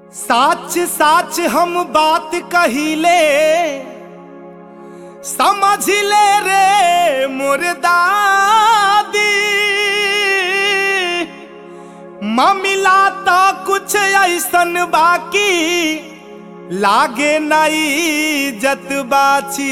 साच साच हम बात कहिले समझ ले रे मोर दादी ममिला तो कुछ ऐसन बाकी लागे नई जत बाची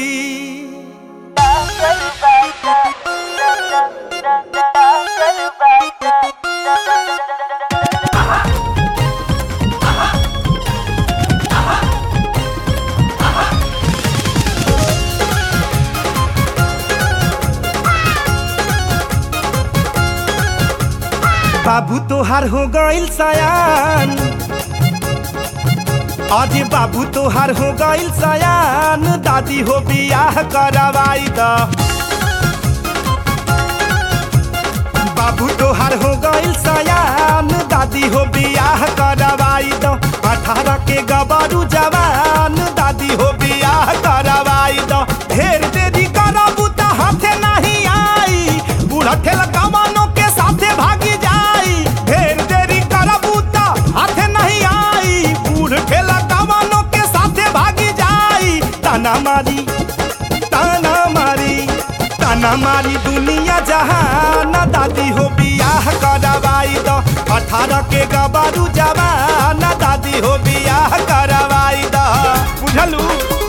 बाबू तोहार हो गइल सयान अरे बाबू तोहार हो गइल सयान दादी हो बियाह करवाई द बाबू तोहार हो गइल सयान दादी हो बियाह करवाई द अठारह के गबरू जवान दादी हो बियाह करवाई द ढेर देरी करबू त हाथे नहीं आई बूढ़ा ठेला कमानो के साथे भागी जाई ढेर देरी करबू त हाथे नहीं आई बूढ़ ठेला कमानो के साथे भागी जाई ताना मारी ताना मारी ताना मारी दुनिया जहान दादी हो बियाह करवाई द अठारह के गबरू जवान दादी हो बियाह करवाई द बुझलू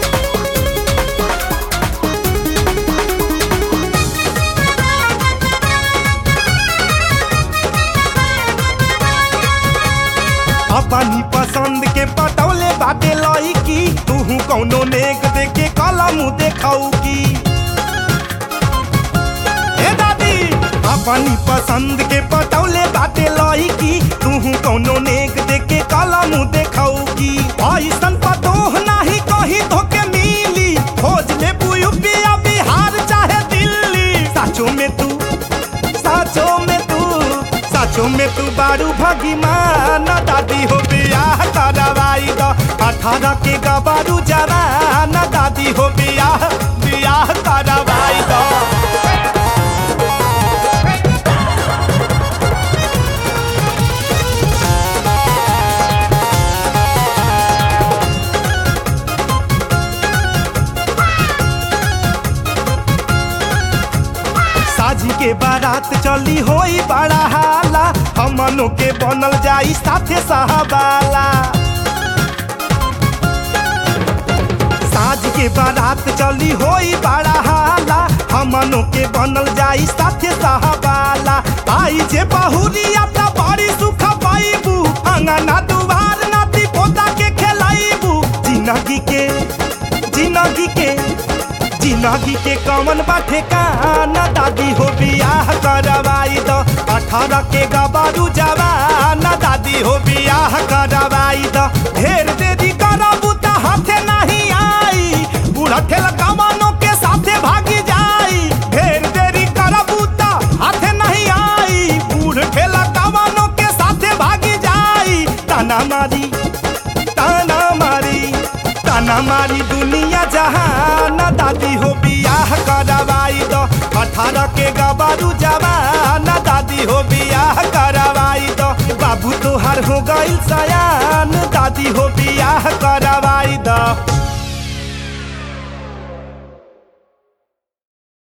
अपनी पसंद के पटौले बाटे लईकी तूहू कौनो नेक देके कलम देखाऊ की ए दादी अपनी पसंद के पटौले बाटे लईकी तूहू कौनो नेक देके कलम देखाऊ की ऐसन पतोह नाही कहीं धोके मिली खोज ले यूपीया बिहार चाहे दिल्ली साचो में तू साचो में तू साचो में तू बारू भगीमान दादी हो बियाह करवाई द अठारह के गबारू जवान दादी हो बियाह बियाह करवाई द साजी के बारात चली होई बड़ा हाला हमनों के बनल जाई साथे साहबाला साज के बारात चली होई बड़ा हाला हमनों के बनल जाई साथे साहबाला आई जे बहुरिया त बड़ी सुख पाइबू अंगना दुआर नाती पोता के खेलाइबू जिंदगी के जिंदगी के जिंदगी के कमन बाटे काना दादी हो बियाह करवाई द अठारह के गबारू जवान दादी हो बियाह करवाई द ढेर देरी करबू त हाथे नहीं आई बूढ़ा ठेला कमानो के साथे भागी जाई ढेर देरी करबू त हाथे नहीं आई बूढ़ ठेला कमानो के साथे भागी जाई ताना मारी ताना मारी ताना मारी दुनिया जहान दादी हो बियाह करवाई द अठारह के गबारू जवान दादी हो बियाह करवाई द बाबू तोहार हो गइल सयान दादी हो बियाह करवाई द